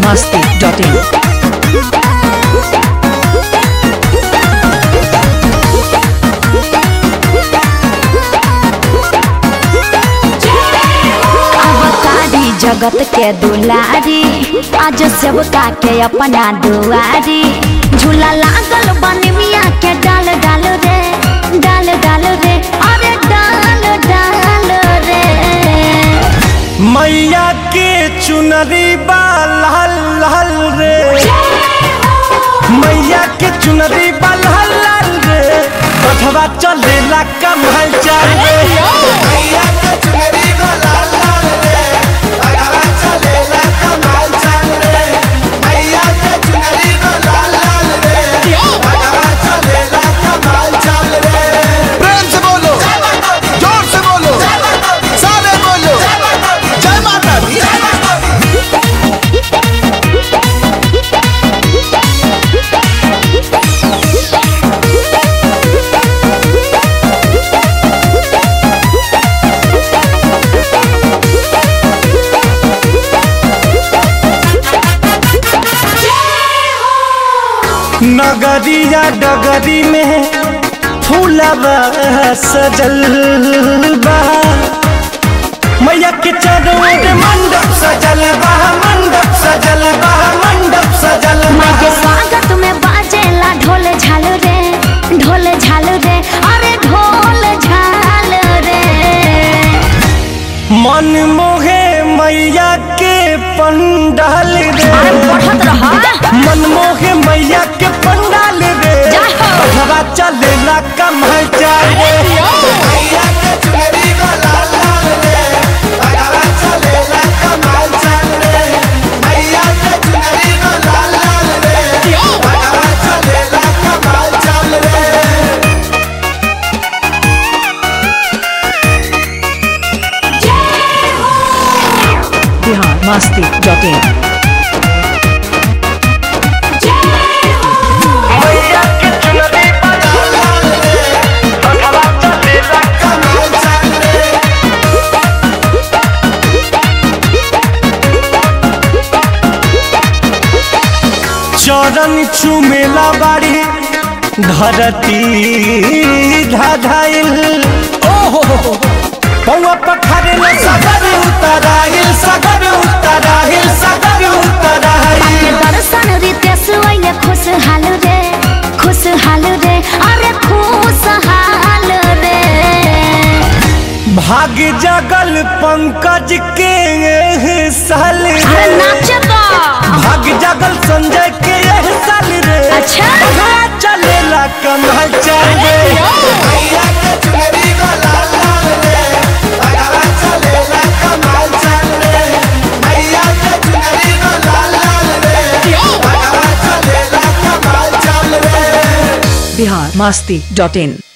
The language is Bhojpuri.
masti.in. अवतारी जगत के दुलारी आज सेवका के अपना दुआरी झूला लागल बन मिया के डाल डाल रे डाल डाल रे अरे डाल डाल रे मैया के चुनरी बा लाल लाल रे मैया के चुनरी बा लाल लाल रे कथवा चलेला कमल चाल रे मैया के चुनरी बा लाल लाल रे कथवा चलेला कमल चाल रे मैया के चुनरी बा लाल लाल रे कथवा चलेला कमल चाल रे प्रेम से बोलो जोर से बोलो सारे बोलो जय माता दी नगरिया डगरी में फूलबा सजल बा मैया के चारों ओर मंडप सजल बा मंडप सजल बा मंडप सजल बा माँ के स्वागत में बाजेला ढोल झाल रे ढोल झाल रे अरे ढोल झाल रे मन मोहे मैया के पंडाल अरे रे बढ़त रहा मन मोहे मैया के पंडाल रे जय हो। हवा चलेला कमल चाल रे मैया के चुनरी को लाल लाल रे हवा चलेला कमल चाल रे मैया के चुनरी को लाल लाल रे हवा चलेला कमल चाल रे Bihar masti.in. मैया के चुनरी को लाल लाल रे हवा चलेला कमल चाल रे चरण चुमेला बाड़ी धरती धाधाइल ओहो पौवा पखारे न सगर उतराइल सगर उतराइल सगर उतराइल दर्शन रितेश ओइले खुशहाल रे खुशहाल रे अरे खुशहाल रे भाग जगल पंकज के एह साल अरे रे नाचे तो भाग जगल संजय के एह साल रे अच्छा। हाँ, चलेला कमल चाल रे मैया के चुनरी को लाल लाल रे भगवा चलेला कमल चाल रे मैया के चुनरी को लाल लाल रे भगवा चलेला कमल चाल रे Bihar masti.in.